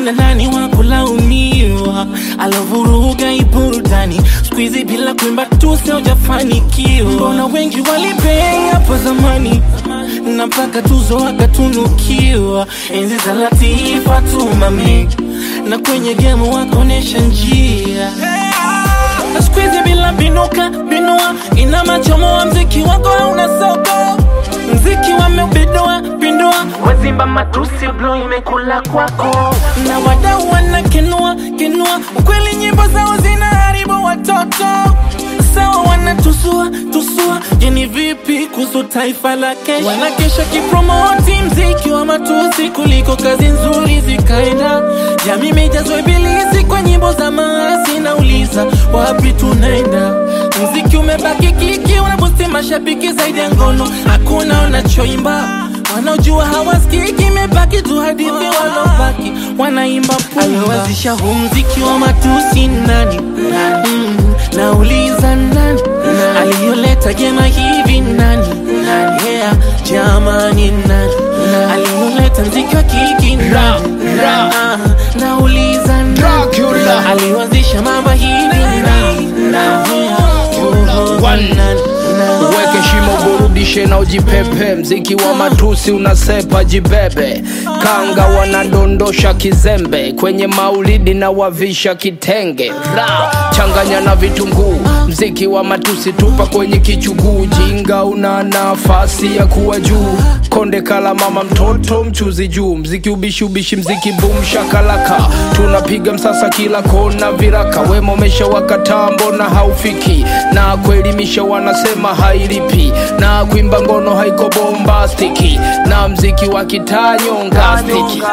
kina nani wa kulaumiwa alovuruga iburudani skuizi bila kuimba tu siojafanikiwa mbona wengi walipei hapo zamani na mpaka tuzo wakatunukiwa enzi za latifa tumami na kwenye gemu wakonesha njia skuizi bila binuka binua ina machomoa mziki wako hauna soko mziki wameubidua pindua wazimba matusi blo imekula kwako na wadau wanakenua kenua ukweli nyimbo zao zinaharibu watoto sawa wanatusua tusua jeni vipi kuhusu taifa la kesho wanakesha kipromoti mziki wa matusi kuliko kazi nzuri zikaenda jamii imejazwa ibilisi kwa nyimbo za maasi nauliza wapi tunaenda mziki umebaki kiki unabusti mashabiki zaidi ya ngono hakuna wanachoimba wanaojua hawasikiki imebaki tu hadithi walobaki wanaimba aliwazisha huu mziki wa matusi nani mm, nauliza nani aliyoleta jema hivi nani yeah, jamani nani aliyoleta mziki wa kiki nani Ah, nauliza nani Dracula. aliwazisha mambo hivi nani Yeah, oh, One. nani, nani. uweke shimo burudishe na ujipepe mziki wa matusi unasepa jibebe kanga wanadondosha kizembe kwenye maulidi na wavisha kitenge ra changanya na vitunguu mziki wa matusi tupa kwenye kichuguu jinga una nafasi ya kuwa juu konde kala mama mtoto mchuzi juu mziki ubishi ubishi mziki boom shakalaka tunapiga msasa kila kona viraka wema umesha wakataa mbona haufiki na kuelimisha wanasema hailipi na kuimba ngono haiko bombastiki na mziki wa kitanyongastiki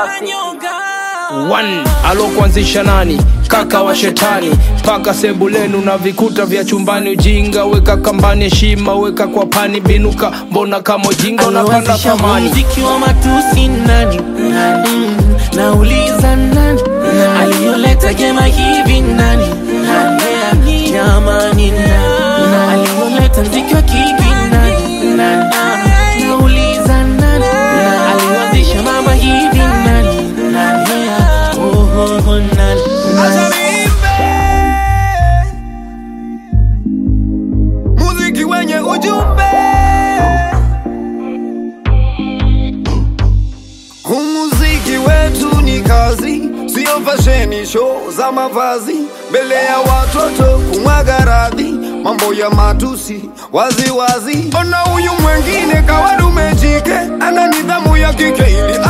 One, alokuanzisha nani kaka wa shetani paka sebulenu na vikuta vya chumbani ujinga weka kambani heshima weka kwa pani binuka mbona kama ujinga unapanda Anaanzisha thamani muziki wa matusi nani mm, nauliza nani aliyoleta gema hivi nani Yeah, jamani nani aliyoleta mziki wa kiki nani Ah, nauliza nani aliyoanzisha mambo hivi nani Yeah, oh, oh, oh, nani muziki wenye ujumbe umuziki wetu ni kazi sio fasheni show za mavazi mbele ya watoto kumwaga radhi mambo ya matusi waziwazi ona huyu mwengine kawadume jike ana nidhamu ya kike ili